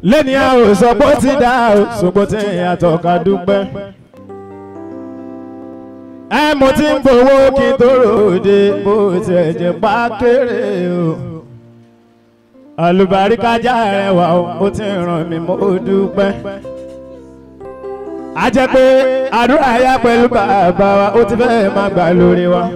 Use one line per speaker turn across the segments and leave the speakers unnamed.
lẹ́ni a ò sọ pé ó ti dá o ṣùgbọ́n tí ìyàtọ̀ ká dúpẹ́. ẹ mo ti ń gbowó kí n tó ròde bó tiẹ̀ jẹ́ pákéré o. àlùbáríkájà rẹwà o ó ti ràn mí mo dúpẹ́. a jẹ́ pé àdúrà yá pẹ̀lú bàbá wa ó ti fẹ́ máa gbà lórí wa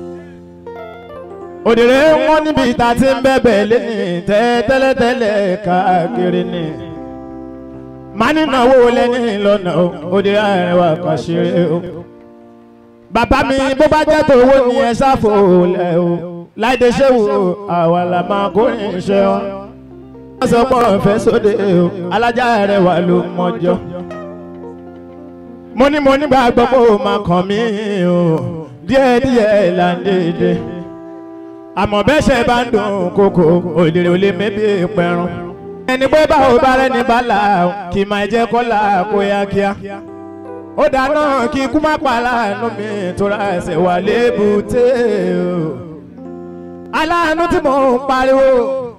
òdèrè wọn níbi ìta tí ń bẹ̀bẹ̀ lẹ́yìn tẹ́ tẹ́lẹ̀tẹ́lẹ̀ káàkiri ni má nínáwó lẹ́yìn lọ́nà o òdèrè àrẹwà kan ṣeré o bàbá mi bó bá jẹ́ tòwó ni ẹ ṣáfò lẹ̀ o láìdé ṣéwù o àwa là máa kó iṣẹ́ wọn. wọ́n sọ pé ọ̀fẹ́ sóde o alájà àrẹwà ló mọjọ́ mo ní mo nígbàgbọ́ pé ó máa kàn mí o díẹ̀díẹ̀ là ń dédé àmọ́ bẹ́ẹ̀ ṣe bá ń dùn kókó òdèrè ò lè mẹ́bí pẹ̀rùn. ẹni pé báwo bá rẹ́ni bá là kì máa jẹ́ kó là kó yá kíá. ó dáná kí ikú má pa láàánú mi tóra ẹsẹ̀ wà lébùté o. aláàánú tí mò ń pariwo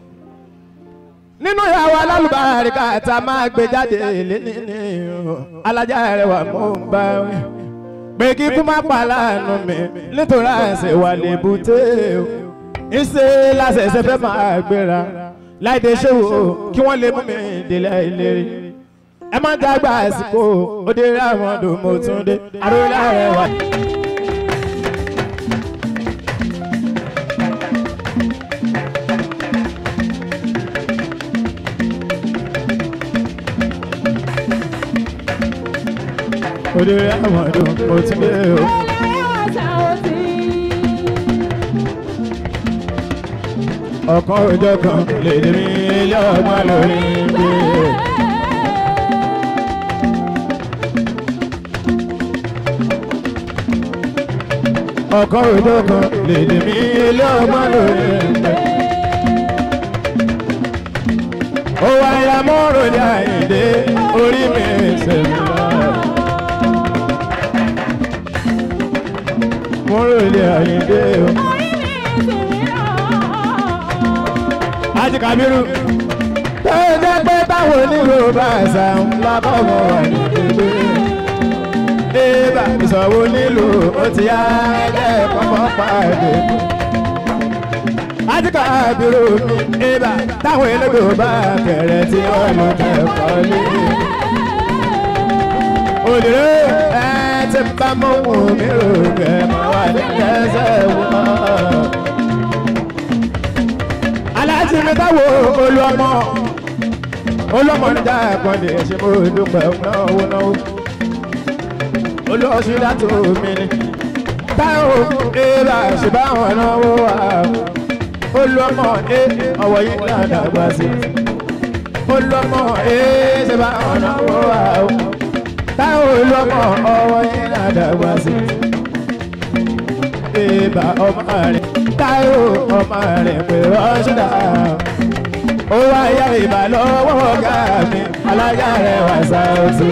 nínú ìyàwó alálùbáríkà tá a máa gbé jáde lénìí o alájà rẹ̀ wà mò ń bá wí pé kí ikú má pa láàánú mi nítorí ẹsẹ̀ wà lébùté o ìṣe lásẹ̀ṣẹ̀ fẹ́ máa gbéra láìdé ṣòwò kí wọ́n lè mú mi délé ìlérí. ẹ má dàgbà àsìkò òde ráwọn ọdún mo tún dé àròlá rẹ wà. òde ráwọn ọdún mo tún dé o. ọ̀kan òjò kan lè dé mi ilé ọgbọ́n lórí gbé. ọ̀kan òjò kan lè dé mi ilé ọgbọ́n lórí gbé. ó wá ya mọ́rò ní àyíndé orí mi sẹ́mi lọ. mọ́rò ní àyíndé o. Aji Kabiru. Tó jẹ́ pé táwọn onílò bá ṣàwọn lábọ́bọ̀ wà ní ìdílé. Débà ìṣòwò nílò ó ti yá ẹgbẹ́ pọ́pọ́ pàdé. Aji Kabiru mi débà táwọn elégbò bá kẹ̀rẹ̀ tí wọ́n lọ kẹ́kọ̀ọ́ lé. Òdìrẹ́ ẹ ti bá mọ́ wù mí rò kẹ́ mọ́ wà ní ẹsẹ̀ wọ́n aláàtì mi táwo olúọmọ olúọmọ níjà ẹ̀kọ́ndé ṣe mo dúpẹ́ náwó náwó olóòṣì látò mi ni táwo èèrà ṣe bá wọn náwó wá olúọmọ ẹ ọwọ́ yìí náà dàgbà sí olúọmọ ẹ ṣe bá wọn náwó wá táwo olúọmọ ọwọ́ yìí náà dàgbà sí ìbà ọmọ rẹ táyò ọmọ rẹ̀ pé rọ́ṣídà ó wá yá ìbà lọ́wọ́ ọ̀gá mi alájà rẹ̀ wà sáàtì.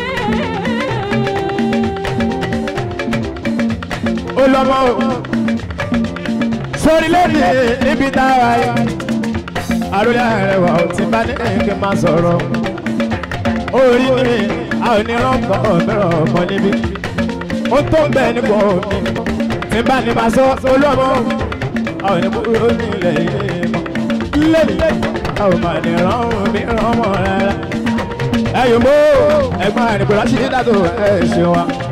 ó lọ́mọ o sórí lónìí níbi táwa yìí àròlé àrẹwà ò ti bá ní kí n máa sọ̀rọ̀ orí mi a ò ní rọ́ǹkọ̀ mìíràn ọmọ níbí ó tó ń bẹ̀ nípò mi tí bá ní máa sọ olóòmọ àwọn ènìyàn kúrò nílẹ̀ ilé mọ́ lẹ́yìn àwọn máa ní ránwọ́ mi ránwọ́ rárá ẹ̀yìn mọ́ ẹ̀gbọ́n àdìgbò láti ní dàtò ẹ̀ ṣe wa.